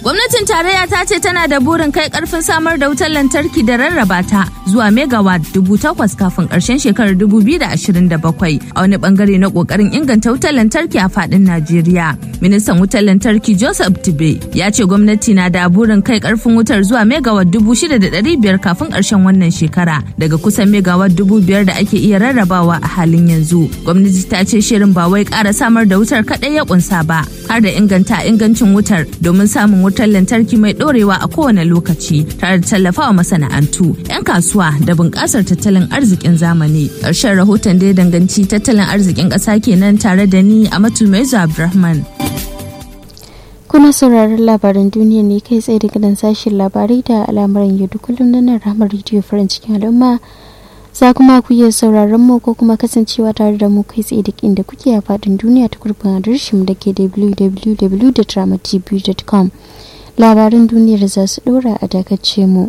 Gwamnatin tarayya ta ce tana da burin kai karfin samar da wutar lantarki da rarraba ta zuwa megawatt dubu takwas kafin karshen shekarar dubu biyu da ashirin da bakwai a wani bangare na kokarin inganta wutar lantarki a fadin Najeriya. Ministan wutar lantarki Joseph Tibe ya ce gwamnati na da burin kai karfin wutar zuwa megawatt dubu shida da ɗari biyar kafin karshen wannan shekara daga kusan megawatt dubu biyar da ake iya rarrabawa a halin yanzu. Gwamnati ta ce shirin ba wai ƙara samar da wutar kaɗai ya kunsa ba har da inganta ingancin wutar domin samun wutar lantarki mai ɗorewa a kowane lokaci tare da tallafawa masana'antu 'yan kasuwa da bunƙasar tattalin arzikin zamani ƙarshen rahoton da ya danganci tattalin arzikin ƙasa kenan tare da ni a matumezu abdulrahman kuna sauraron labaran duniya ne kai tsaye daga nan sashen labarai da al'amuran yau da kullum na nan ramar rediyo farin cikin al'umma za kuma ku iya sauraron mu ko kuma kasancewa tare da mu kai tsaye duk inda kuke a faɗin duniya ta gurbin adireshin da ke www.dramatv.com labaran duniyar za su ɗora a dakace mu.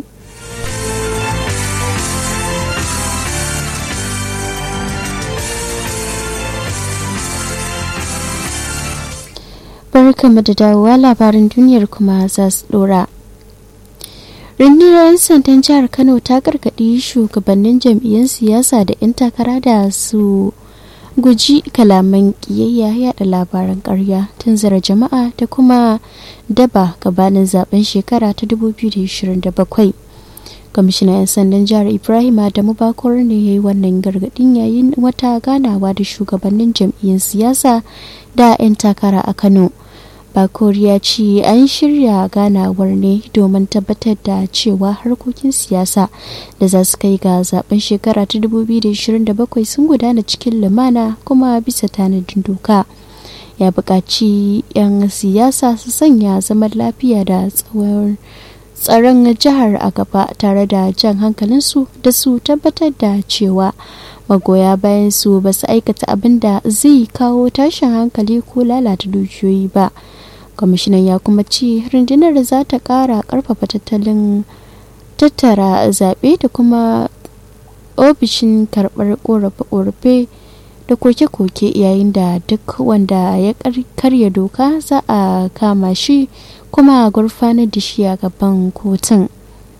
barkamu da dawowa labaran duniyar kuma za su ɗora. rundunar 'yan sandan jihar kano ta gargaɗi shugabannin jam'iyyar siyasa da 'yan takara da su guji kalaman ƙiyayya yada labaran ƙarya tunzura jama'a da kuma daba gabanin zaben shekara ta 2027 kwamishinan 'yan sandan jihar ibrahim adamu bakor ne ya yi wannan gargaɗin yayin wata ganawa da shugabannin jam'iyyar siyasa da 'yan takara a kano bakor ya ce an shirya ganawar ne domin tabbatar da cewa harkokin siyasa da za su kai ga zaben shekara ta 2027 sun gudana cikin lumana kuma bisa tanadin doka ya buƙaci 'yan siyasa su sanya zaman lafiya da tsawon tsaron jihar a gaba tare da jan hankalinsu da su tabbatar da cewa magoya bayan su ba su aikata abin da zai kawo tashin hankali ko lalata dukiyoyi ba kwamishinan ya kuma ce rundunar za ta kara karfafa tattalin tattara zaɓe da kuma ofishin karɓar ƙorafe-ƙorafe da koke-koke yayin da duk wanda ya karya doka za a kama shi kuma a gurfanar da shi a gaban kotun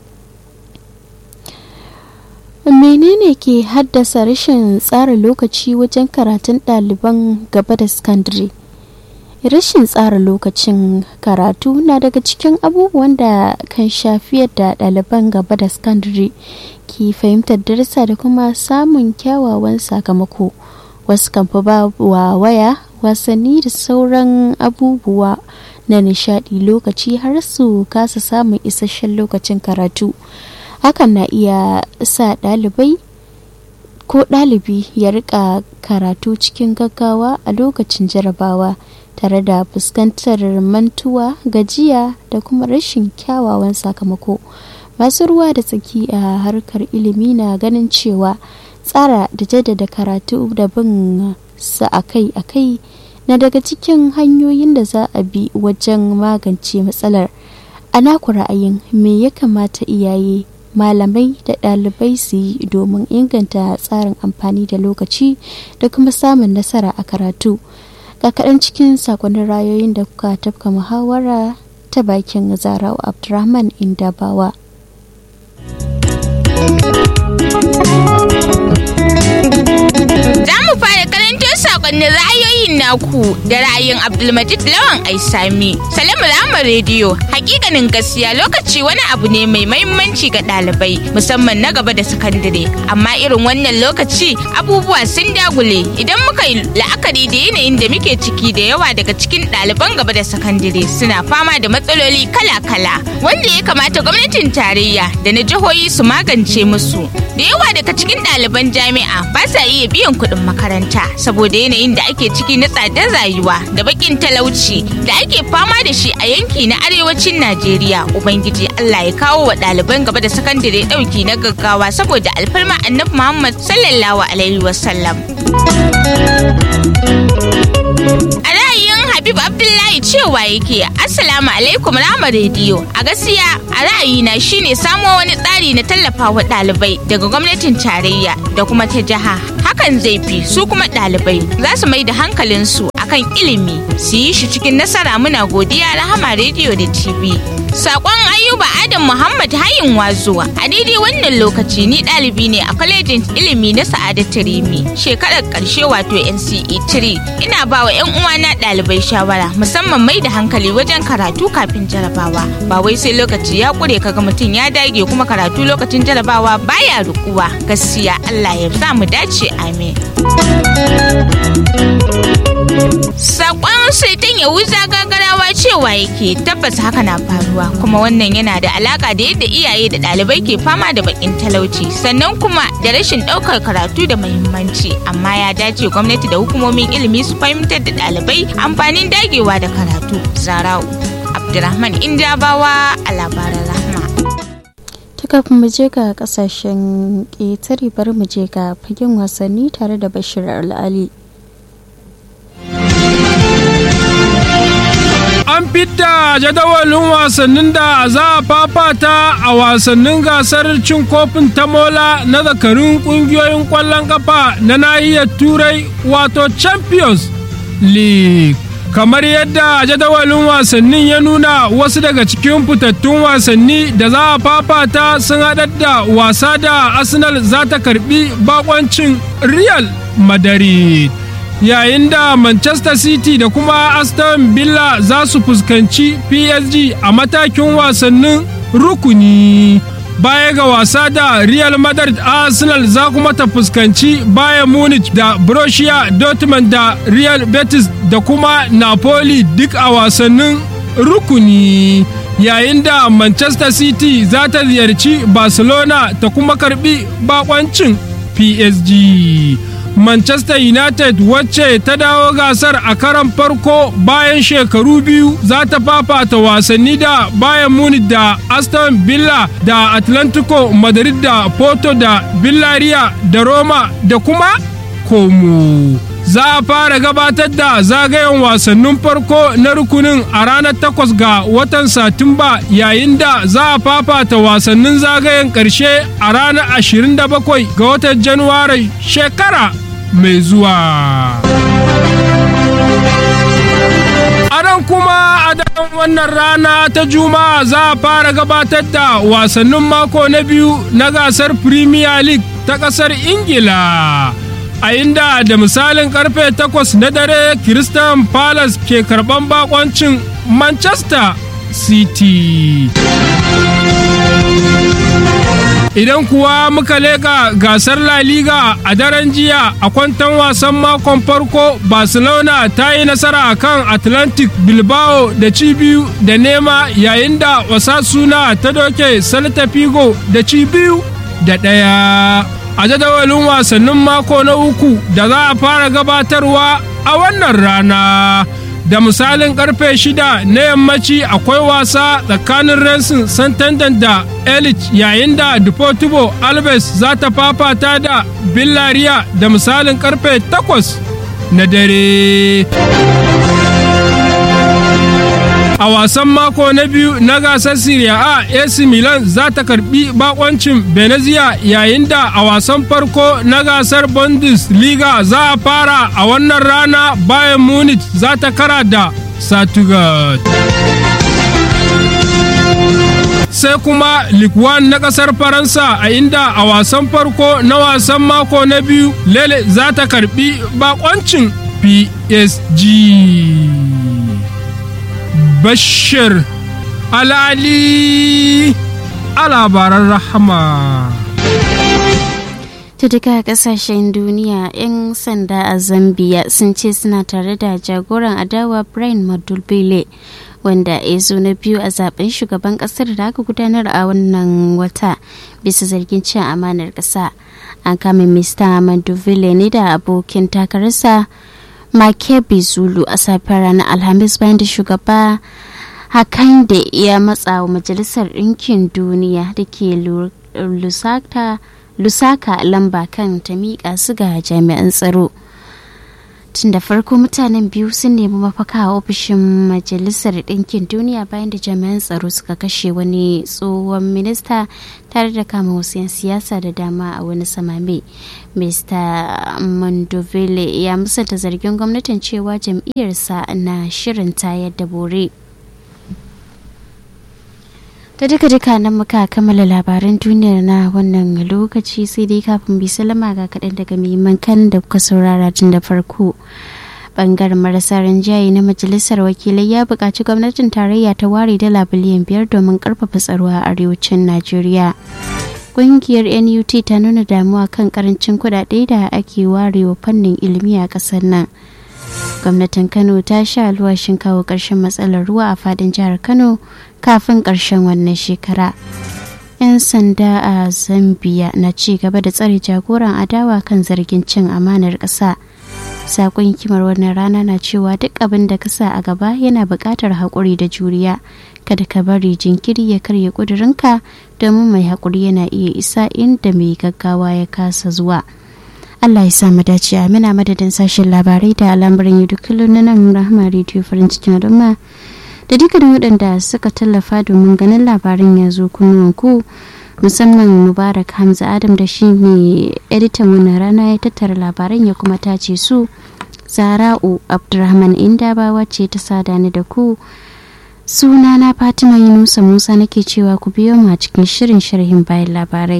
menene ke haddasa rashin tsara lokaci wajen karatun ɗaliban gaba da sakandare rashin tsara lokacin karatu na daga cikin abubuwan da kan shafi yadda ɗaliban gaba da sakandare ke fahimtar darasa da kuma samun kyawawan sakamako wasu kan fi ba wa waya wasanni da sauran abubuwa na nishadi lokaci har su kasa samun isasshen lokacin karatu hakan na iya sa ɗalibai ko ɗalibi ya rika karatu cikin gaggawa a lokacin jarabawa tare da fuskantar mantuwa gajiya da kuma rashin kyawawan sakamako masu ruwa da tsaki a harkar ilimi na ganin cewa tsara da jaddada karatu da bin sa akai-akai na daga cikin hanyoyin da za a bi wajen magance matsalar a naku ra'ayin me ya kamata iyaye malamai da ɗalibai su yi domin inganta tsarin amfani da lokaci da kuma samun nasara a karatu ga kaɗan cikin sakonnin rayoyin da kuka tafka muhawara ta bakin zarau abdurrahman indabawa Za mu fara karanto sakonnin ra'ayoyin naku da ra'ayin Abdulmajid Lawan Aisami. Salamu Rama Rediyo, hakikanin gaskiya lokaci wani abu ne mai mahimmanci ga ɗalibai musamman na gaba da sakandare. Amma irin wannan lokaci abubuwa sun dagule idan muka yi la'akari da yanayin da muke ciki da yawa daga cikin ɗaliban gaba da sakandare suna fama da matsaloli kala-kala wanda ya kamata gwamnatin tarayya da na jihohi su magance musu. Da yawa daga cikin ɗaliban jami'a ba sa iya biyan kuɗin makaranta saboda yanayin da ake ciki na tsadar rayuwa da bakin talauci da ake fama da shi a yanki na arewacin Najeriya. Ubangiji Allah ya kawo wa ɗaliban gaba da sakandare ɗauki na gaggawa saboda alfarma annabi Muhammad sallallahu alaihi wasallam. A ra'ayin Habib Abdullahi cewa yake Assalamu alaikum Rama rediyo a gaskiya a ra'ayina shine samo wani tsari na tallafawa ɗalibai daga gwamnatin tarayya da kuma ta jiha hakan zai fi su kuma ɗalibai za su mai da hankalinsu a akan ilimi su yi shi cikin nasara muna godiya rahama rediyo da tv Sakon Ayuba Adam Muhammad Hayin Wazuwa a daidai wannan lokaci ni ɗalibi ne a kwalejin ilimi na Sa'adatu Rimi shekarar ƙarshe wato NCE 3 ina ba wa 'yan uwana ɗalibai shawara musamman mai da hankali wajen karatu kafin jarabawa ba wai sai lokaci ya ƙure kaga mutum ya dage kuma karatu lokacin jarabawa baya rukuwa gaskiya Allah ya sa mu dace amin. Sakon Saitan Yahuza gagarawa cewa yake tabbas haka na faruwa kuma wannan yana da alaka da yadda iyaye da ɗalibai ke fama da bakin talauci sannan kuma da rashin ɗaukar karatu da muhimmanci amma ya dace gwamnati da hukumomin ilimi su fahimtar da ɗalibai amfanin dagewa da karatu. Zarau Abdurrahman Indabawa a labaran rahma. ta kafin mu je ga kasashen ƙetare bari mu je ga fagen wasanni tare da bashir al'ali an fidda jadawalin wasannin da za a fafata a wasannin gasar cin kofin tamola na zakarun kungiyoyin kwallon kafa na nahiyar turai wato champions league kamar yadda jadawalin wasannin ya nuna wasu daga cikin fitattun wasanni da za a fafata sun haɗar da wasa da arsenal za ta karbi bakoncin real madrid yayin da manchester city da kuma aston villa za su fuskanci psg a matakin wasannin rukuni baya ga wasa da real madrid arsenal za kuma ta fuskanci bayern munich da borussia dortmund da real betis da kuma napoli duk a wasannin rukuni yayin da manchester city za ta ziyarci barcelona ta kuma karbi bakoncin psg Manchester United wacce ta dawo gasar a karan farko bayan shekaru biyu za ta fafata wasanni da Bayern Munich da Aston Villa da Atlantico Madrid da Porto da Villarreal da Roma da kuma Como. Za a fara gabatar da zagayen wasannin farko na rukunin a ranar takwas ga watan Satumba yayin da za a fafata wasannin zagayen ƙarshe a ranar 27 ga watan Januwari shekara mai zuwa. A nan kuma a daren wannan rana ta Juma'a za a fara gabatar da wasannin mako na biyu na gasar Premier League ta ƙasar Ingila. A inda da misalin karfe takwas na dare Christian Palace ke karɓan bakoncin Manchester City. Idan kuwa muka leƙa gasar La Liga a daren jiya a kwantan wasan makon farko Barcelona ta yi nasara kan Atlantic Bilbao da ci biyu da nema yayin da Osasuna ta doke Celta Figo da ci biyu da ɗaya. A jadawalin wasannin mako na uku da za a fara gabatarwa a wannan rana. da misalin karfe shida na yammaci akwai wasa tsakanin Racing Santander da Elite yayin da Deportivo Alves za ta fafata da Villarreal da misalin karfe takwas na dare. A wasan mako na biyu na gasar Serie A AC Milan za ta karbi bakoncin Venezia yayin da a wasan farko na gasar Bundesliga za a fara a wannan rana bayan Munich za ta kara da Stuttgart. sai kuma Ligue 1 na kasar Faransa a inda a wasan farko na wasan mako na biyu Lele za ta karbi bakoncin PSG. Bashir Alali a labaran rahama. ta duka kasashen duniya 'yan sanda a zambia sun ce suna tare da jagoran adawa brian madulbele wanda ya zo na biyu a zaben shugaban kasar da aka gudanar a wannan wata bisa zargin cin amanar kasa an kame mr madulbele ne da abokin takararsa makebi zulu a safiyar ranar alhamis bayan da shugaba hakan da ya matsa wa majalisar ɗinkin duniya da ke lusaka lusaka lamba kan ta miƙa su ga jami'an tsaro tun da farko mutanen biyu sun nemi mafaka a ofishin majalisar ɗinkin duniya bayan da jami'an tsaro suka kashe wani tsohon minista tare da kama wasu 'yan siyasa da dama a wani samame mr mondovile ya musanta zargin gwamnatin cewa jam'iyyarsa na shirin tayar da bore ta duka duka nan muka kammala labaran duniyar na wannan lokaci sai dai kafin bi salama ga kaɗan daga muhimman kan da kuka saurara tun da farko bangaren marasa rinjaye na majalisar wakilai ya buƙaci gwamnatin tarayya ta ware dala biliyan biyar domin ƙarfafa tsaro a arewacin najeriya ƙungiyar nut ta nuna damuwa kan karancin kuɗaɗe da ake warewa fannin ilimi a ƙasar nan gwamnatin kano ta sha alwashin kawo ƙarshen matsalar ruwa a fadin jihar kano kafin ƙarshen wannan shekara 'yan sanda a zambia na ci gaba da tsare jagoran adawa kan zargin cin amanar ƙasa sakon hikimar wannan rana na cewa duk abin da ka sa a gaba yana buƙatar haƙuri da juriya kada ka bari jinkiri ya karya ƙudurinka domin mai haƙuri yana iya isa inda mai gaggawa ya kasa zuwa Allah ya sa mu dace amina madadin sashen labarai da al'amuran yau kullum na nan rahama rediyo farin cikin al'umma da dukkanin waɗanda suka tallafa domin ganin labarin ya zo kunnuwanku musamman mubarak hamza adam da shi ne editan wannan rana ya tattara labaran ya kuma tace su zara'u abdurrahman indaba wacce ta sada ni da ku sunana fatima yunusa musa nake cewa ku biyo mu a cikin shirin sharhin bayan labarai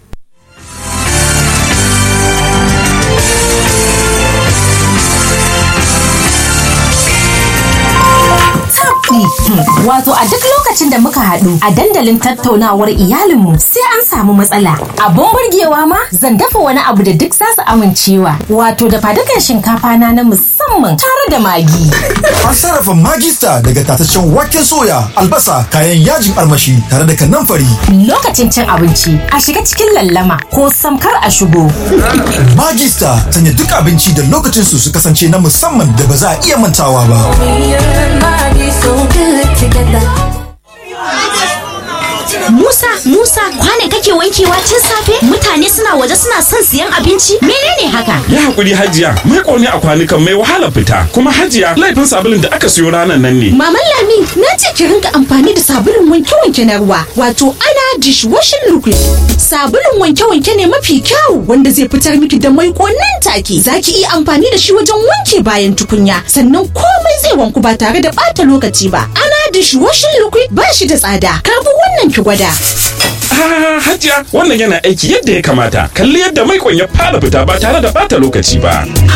Wato a duk lokacin da muka haɗu a dandalin tattaunawar iyalinmu sai an samu matsala. Abun burgewa ma zan dafa wani abu da duk za su amincewa. Wato da fadukan shinkafa na na musamman tare da magi. An sarrafa magista daga tataccen waken soya, albasa, kayan yajin armashi tare da kanamfari. Lokacin cin abinci a shiga cikin lallama ko samkar a shigo. Magista sanya duk abinci da lokacin su su kasance na musamman da ba za a iya mantawa ba. Musa, Musa, kwane kake wankewa tun safe? Mutane suna waje suna son siyan abinci? Menene haka? Ya hakuri Hajiya, mai ƙone a kwanukan mai wahala fita. Kuma Hajiya, laifin sabulun da aka siyo ranar nan ne. Maman Lami, na ce ki rinka amfani da sabulun wanke-wanke na ruwa, wato ana dishwashing liquid. Sabulun wanke-wanke ne mafi kyau wanda zai fitar miki da mai nan take. Za ki iya amfani da shi wajen wanke bayan tukunya, sannan komai zai wanku ba tare da ɓata lokaci ba. Ana dishwashing liquid ba shi da tsada. Karbi wannan ki gwada. Ah, Hajiya, wannan yana aiki yadda ya kamata. Kalli yadda mai ya fara fita ba tare da bata lokaci ba.